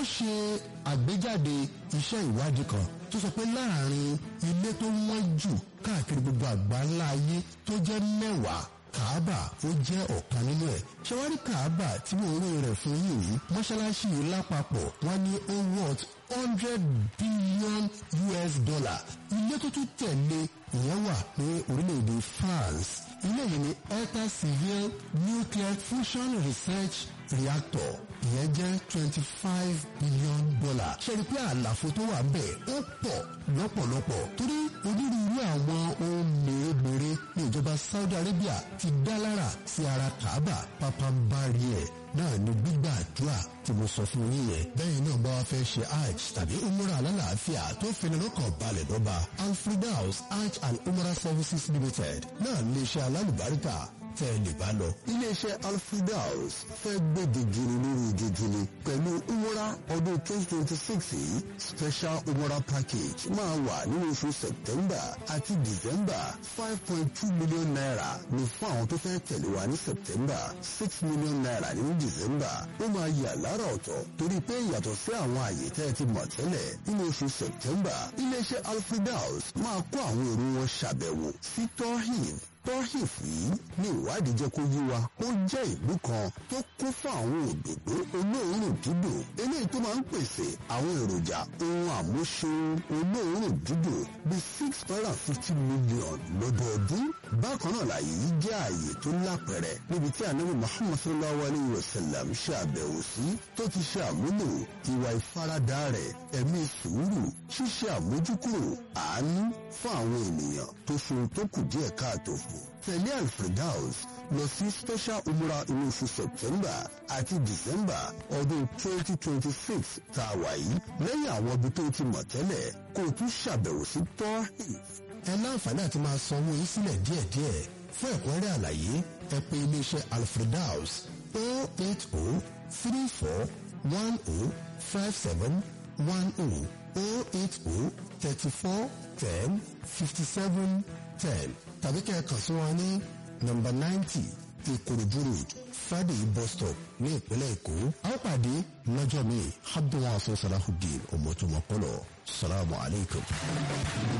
ṣe àgbéjáde iṣẹ́ ìwádìí kan tó sọ pé láàrin ilé tó wọ́n jù káàkiri gbogbo àgbáńlá ayé tó jẹ́ mẹ́wàá kàábà ó jẹ́ ọ̀kan nínú ẹ̀ ṣẹwárí kàábà tí mo rí rẹ̀ fún yìí mọ́ṣáláṣí yìí lápapọ̀ wọ́n ní ó worth hundred billion US dollar ilé tó tún tẹ̀lé ìyẹn wà ní orílẹ̀-èdè France ilé yìí ní Eta Civil Nuclear Fusion Research Reactor ìyẹn jẹ́ twenty five billion dollar ṣe rí pé àlàfo tó wà bẹ́ẹ̀ ó pọ̀ lọ́pọ̀lọpọ̀ torí onírúurú àwọn ohun mèremère ní ìjọba Saudi Arabia ti dá lára sí ara Kaaba pápánbárí ẹ̀ náà ni gbígbà àdúrà tí mo sọ fún yín yẹn bẹ́ẹ̀ náà bá wa fẹ́ ṣe hajj tàbí umrah alálàáfíà tó fini lọ́kàn balẹ̀ dọ́ba alfredaus hajj and umrah services limited náà ní iṣẹ́ alálùbáríkà tẹ́ ẹ lè bá lọ. iléeṣẹ́ alfredaus fẹ́ gbèdé jùlọ lórí ìjẹjìlẹ pẹ̀lú umrah ọdún twenty twenty six yìí special umrah package máa wà nínú oṣù september àti december five point two million naira ní fún àwọn tó fẹ́ tẹ̀lé wa ní september six million naira nínú december ó máa yà lára ọ̀tọ̀ torí pé yàtọ̀ sí àwọn àyè tẹ́ ẹ ti mọ̀ tẹ́lẹ̀ nínú oṣù september iléeṣẹ́ alfredaus máa kó àwọn èrò wọn ṣàbẹ̀wò sí tohin tọ́hìf yìí ní ìwádìí jẹ́ kó yí wa ó jẹ́ ìlú kan tó kún fún àwọn òdòdó olóòórùn dídùn eléyìí tó máa ń pèsè àwọn èròjà ohun àmúṣeun olóòórùn dídùn bíi six hundred and fifty million lọ́dọọdún bákan náà láàyè yìí jẹ́ ààyè tó lápẹ̀rẹ̀ níbi tí ànábì muhammad sallallahu alayhi wa sallam ṣe àbẹ̀wò sí tó ti ṣe àmúlò ìwà ìfaradà rẹ̀ ẹ̀mí sùúrù ṣíṣe àmójúkúrò àánú fún àwọn ènìyàn tó ṣohun tó kù díẹ̀ káàtó fún tẹ̀lé alfredaus lọ sí special umrah inú oṣù september àti december ọdún twenty twenty six tá a wà yìí lẹ́yìn àwọn ibi tó ti mọ̀ tẹ́lẹ̀ kó o tún ṣàbẹ̀wò sí tohif. ẹ láǹfààní àti máa sanwó yín sílẹ̀ díẹ̀díẹ̀ fún ẹ̀kúnrẹ́rẹ́ àlàyé ẹ pè iléeṣẹ́ alfredaus o eight o three four one o five seven one o o eight o thirty four ten fifty seven ten tàbí kẹ́ ẹ kàn sí wọn ní nọ́mbà ninety ìkòròdú road friday bus stop ní ìpínlẹ̀ èkó a ó pàdé lọ́jọ́ mi abdulwasa salahudeen ọmọtúmọ̀pọ̀lọ̀ salamu alaykum.